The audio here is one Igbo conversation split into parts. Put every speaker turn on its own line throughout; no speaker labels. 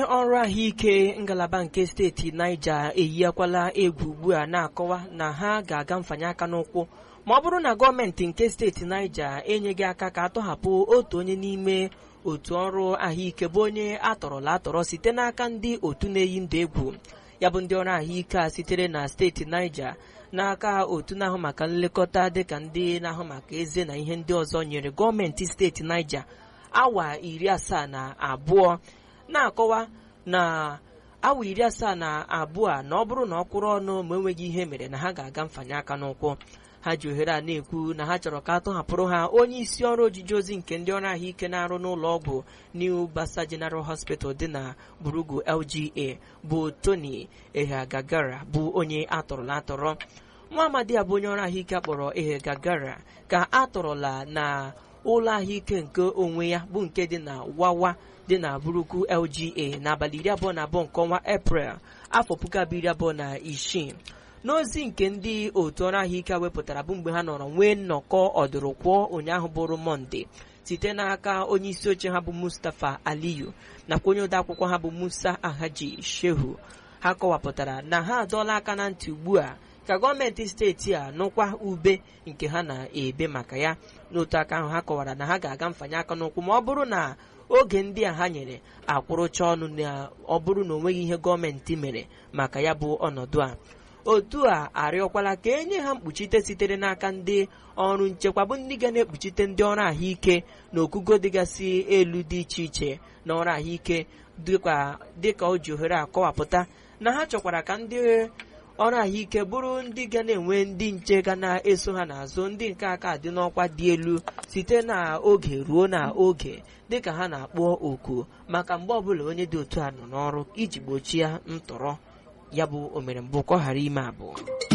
ọrụ ahụike ngalaba nke steeti Niger eyiakwala egwu ugbu a na-akọwa na ha ga-aga mfanye aka n'ụkwụ ma ọ bụrụ na gọọmenti nke steeti Niger enyeghị aka ka atọhapụ otu onye n'ime otu ọrụ ahụike bụ onye atọrọla atọrọ site n'aka ndị otu na-eyi ndụ egwu ya bụ ndị ọrụ ahụike a sitere na steeti Niger n'aka otu na-ahụ maka nlekọta dịka ndị na-ahụ maka eze na ihe ndị ọzọ nyere gọọmenti steeti Niger awa iri asaa na abụọ na-akọwa na awa iri asaa na abụọ a na ọ bụrụ na ọ kwụrụ ọnụ ma enweghị ihe mere na ha ga-aga mfanye aka n'ụkwụ ha ji ohere a na-ekwu na ha chọrọ ka atọhapụrụ ha onye isi ọrụ ojiji ozi nke ndị ọrụ ahụike na-arụ n'ụlọ ọgwụ New Basa General Hospital dị na Burugu LGA bụ Tony Ehagagara bụ onye atọrọla atọrọ nwa amadi a bụ onye ọrụ ahụike akpọrọ Ehagagara ka atọrọla na ụlọ ahụike nke onwe ya bụ nke dị na Wawa dị na Buruku LGA n'abalị iri abụọ na abụọ nke ọnwa Eprel afọ puku abụọ iri abụọ na isii n'ozi nke ndị otu ọrụ ahụike wepụtara bụ mgbe ha nọrọ nwee nnọkọ ọdụrụkwụọ ụnyaahụ bụrụ mọnde site n'aka onye isi oche ha bụ Mustapha Aliyu nakwa onye odeakwụkwọ ha bụ Musa Ahaji Shehu ha kọwapụtara na ha adọọla aka na ntị ugbu a ka gọọmenti steeti a nụkwa ube nke ha na-ebe maka ya n'otu aka ahụ ha kọwara na ha ga-aga mfanye aka n'ụkwụ ma ọ bụrụ na oge ndị a ha nyere akwụrụcha ọnụ na ọ bụrụ na o nweghị ihe gọọmenti mere maka ya bụ ọnọdụ a otu a arịọkwala ka enye ha mkpuchite sitere n'aka ndị ọrụ nchekwa bụ ndị ga na-ekpuchite ndị ọrụ ahụike na okugo dịgasị elu dị iche iche na ọrụ ahụike dịka o ji ohere akọwapụta na ha chọkwara ka ndị ọrụ ahụike bụrụ ndị ga na-enwe ndị nche ga na-eso ha n'azụ ndị nke aka dị n'ọkwa dị elu site n'oge ruo n'oge dịka ha na-akpọ oku maka mgbe ọbụla onye dị otu a nọ n'ọrụ iji gbochie ntọrọ ya bụ omere mbụ ka ọ ghara ime abụọ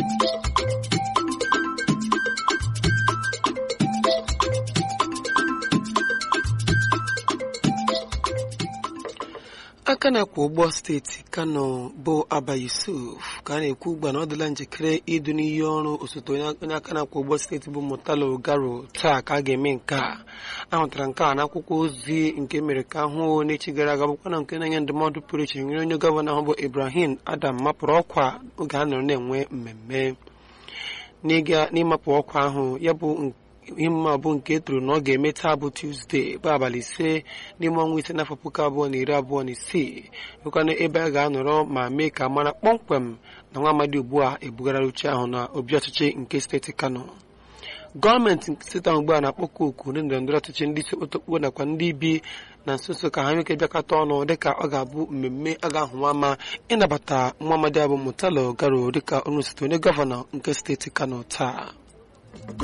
aka na-akwa ụgbọ steeti kano bụ aba yusuf ka a na-ekwu ugbu a na ọ dịla njikere idu n'iyi ọrụ osote onye aka na-akwa ụgbọ steeti bụ mutalo garo taa ka a ga-eme nke a ahụtara nke a n'akwụkwọ ozi nke mere ka ahụ n'echi gara aga bụkwa na nke na-enye ndụmọdụ pụrụ iche nyere onye gọvanọ ahụ bụ ibrahim adam mapụrụ ọkwa oge a nọrọ na-enwe mmemme n'ịmapụ ọkwa ahụ ya bụ ihe bụ nke e toro na ọ ga-eme taa bụ tuzdee bụ abalị ise n'ime ọnwa ise n'afọ puku abụọ na iri abụọ na isii nwekwana ebe a ga-anọrọ ma mee ka mara kpọmkwem na nwa amadi ugbu a ebugara uche ahụ na obi ọchịchị nke steeti kano gọọmenti steeti ahụ ugbu a na-akpọkọ oku ndị ndọrọ ndọrọ ọchịchị ndị isi okpotokpo nakwa ndị bi na nso nso ka ha nweke bịakọta ọnụ dịka ọ ga-abụ mmemme a ga-ahụwa ama ịnabata nwa amadi abụ mutalo garo dịka onye osote onye gọvanọ nke steeti kano taa